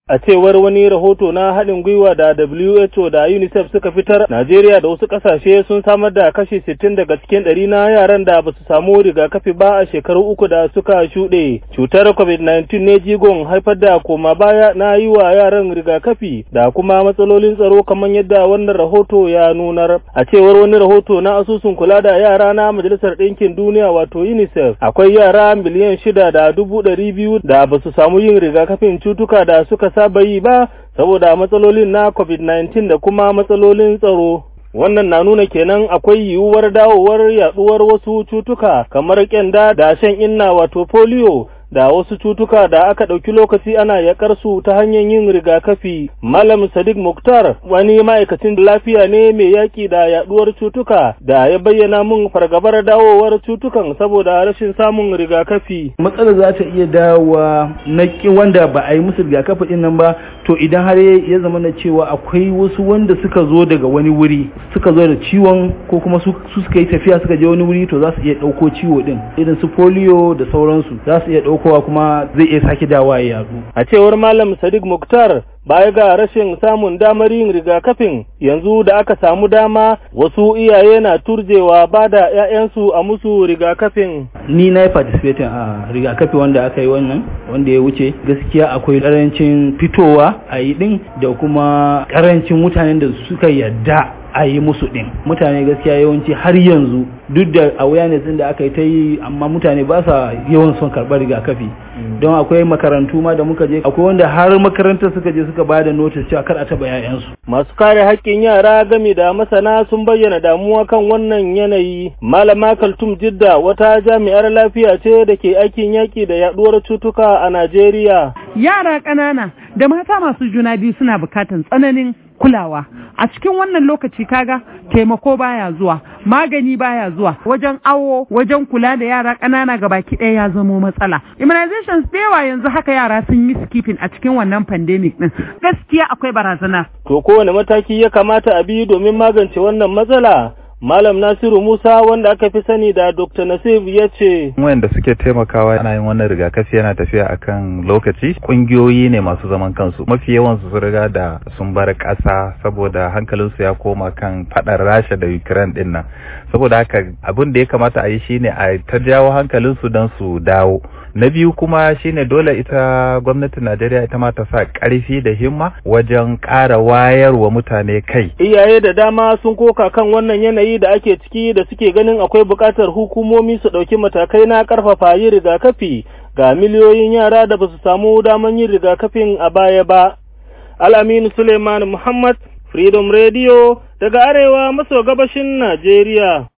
A cewar wani rahoto na haɗin gwiwa da WHO da UNICEF suka fitar, Najeriya da wasu ƙasashe sun samar da kashi 60 daga cikin ɗari na yaran da ba su samu rigakafi ba a shekaru uku da suka shuɗe. Cutar COVID-19 ne jigon haifar da koma baya na yi wa yaran rigakafi da kuma matsalolin tsaro kamar yadda wannan rahoto ya nunar. A cewar wani rahoto na asusun kula da yara na Majalisar Ɗinkin Duniya wato UNICEF, akwai yara miliyan shida da dubu ɗari biyu da ba su samu yin rigakafin cutuka da suka saba yi ba saboda matsalolin na COVID-19 da kuma matsalolin tsaro. Wannan na nuna kenan akwai yiwuwar dawowar yaduwar wasu cutuka kamar kyanda da shan inna wato polio da wasu cutuka da aka ɗauki lokaci ana yakar su ta hanyar yin rigakafi. Malam Sadiq Muktar wani ma'aikacin lafiya ne mai yaƙi da yaɗuwar cutuka da ya bayyana mun fargabar dawowar cutukan saboda rashin samun rigakafi. Matsalar za ta iya dawowa na wanda ba a yi musu rigakafi ɗin nan ba to idan har ya zama na cewa akwai wasu wanda suka zo daga wani wuri suka zo da ciwon ko kuma su suka yi tafiya suka je wani wuri to za su iya ɗauko ciwo ɗin irin su polio da sauransu za su iya ɗauko kowa kuma zai iya sake dawa ya yadu. A cewar Malam Sadiq Muktar baya ga rashin samun damar yin rigakafin yanzu da aka samu dama wasu iyaye na turjewa ba da 'ya'yansu a musu rigakafin. Ni na yi participating a rigakafi wanda aka yi wannan wanda ya wuce gaskiya akwai karancin fitowa a yi din da kuma karancin mutanen da suka yadda a yi musu ɗin mutane gaskiya yawanci har yanzu duk da awareness ɗin da aka yi ta yi amma mutane ba sa yawan son karɓar rigakafi don akwai makarantu ma da muka je akwai wanda har makarantar suka je suka ba da notice cewa kar a taɓa 'ya'yansu. masu kare haƙƙin yara game da masana sun bayyana damuwa kan wannan yanayi malama kaltum jidda wata jami'ar lafiya ce da ke aikin yaƙi da yaɗuwar cutuka a najeriya yara ƙanana da mata masu juna biyu suna buƙatar tsananin kulawa a cikin wannan lokaci kaga taimako baya zuwa magani baya zuwa wajen awo wajen kula da yara ƙanana ga baki ɗaya ya zamo matsala immunizations da yawa yanzu haka yara sun yi skipping a cikin wannan pandemic din gaskiya akwai barazana to kowane mataki ya kamata a bi domin magance wannan matsala Malam Nasiru Musa wanda aka fi sani da Dr. Nasif ya ce. Wayanda suke taimakawa ana yin wannan rigakafi yana tafiya akan lokaci. Kungiyoyi ne masu zaman kansu. Mafi yawan su riga da sun bar ƙasa saboda hankalinsu ya koma kan faɗar Rasha da Ukraine din nan. Saboda haka abin da ya kamata a yi shine a ta jawo hankalinsu don su dawo. na biyu kuma shine dole ita gwamnatin Najeriya ita ma ta sa ƙarfi da himma wajen ƙara wayarwa mutane kai. Iyaye da dama sun koka kan wannan yanayi da ake ciki da suke ganin akwai buƙatar hukumomi su ɗauki matakai na ƙarfafa yin rigakafi ga miliyoyin yara da ba su samu daman yin rigakafin a baya ba. Al'aminu Suleiman Muhammad, Freedom Radio, daga arewa maso gabashin Najeriya.